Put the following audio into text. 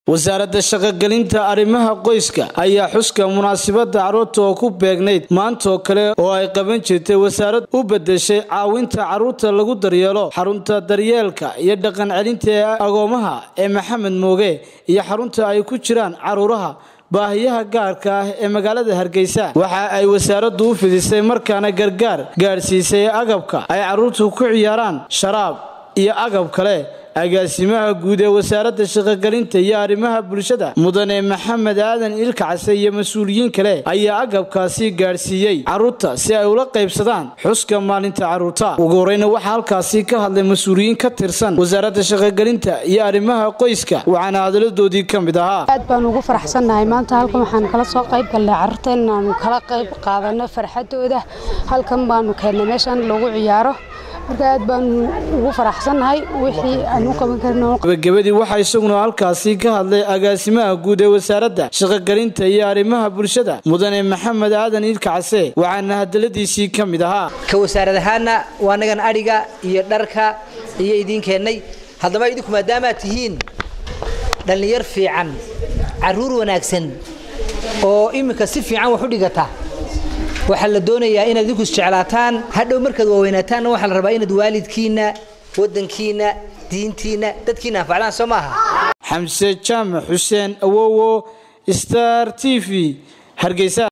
wasaaradda shaqogelinta arrimaha qoyska ayaa xuska munaasabadda carruurta oo ku beegnayd maantaoo kale oo ay qaban jirtay wasaarad u bedeshay caawinta carruurta lagu daryeelo xarunta daryeelka iyo dhaqan celinta ee agoomaha ee maxamed mooge iyo xarunta ay ku jiraan carruuraha baahiyaha gaarka ah ee magaalada hargeysa waxa ay wasaaraddu u fidisay markaana gargaar gaadhsiisay agabka ay carruurtu ku ciyaaraan sharaab iyo agab kale agaasimaha guud ee wasaaradda shaqogelinta iyo arrimaha bulshada mudane maxamed aadan ilkacse iyo mas-uuliyiin kale ayaa agabkaasi gaadhsiiyey carruurta si ay ula qaybsadaan xuska maalinta carruurta ugu horeyna waxaa halkaasi ka hadlay mas-uuliyiin ka tirsan wasaaradda shaqogelinta iyo arrimaha qoyska waxaana hadaladoodii ka mid ahaa aad baan ugu faraxsannahay maanta halkan waxaan kala soo qayb galnay carruurta inaanu kala qayb qaadano farxadooda halkan baanu keennay meeshan lagu ciyaaro marka aad baan ugu faraxsannahay wixii aan u qaban karno gabagabadii waxaa isaguna halkaasi ka hadlay agaasimaha guud ee wasaaradda shaqogelinta iyo arrimaha bulshada mudane maxamed aadan iilkacse waxaana hadaladiisii ka mid ahaa ka wasaarad ahaana waa anagan adhiga iyo dharka iyo idiin keennay haddaba idinku maadaamaad tihiin dhallinyar fiican carruur wanaagsan oo iminka si fiican wax u dhigata waxaa la doonayaa inaad idinku isjeclaataan hadhow markaad waaweynataanna waxaa la rabaa inaad waalidkiinna waddankiinna diintiinna dadkiina anfacdaan soo maaha xamse jaamac xuseen awowo star t v hargeysa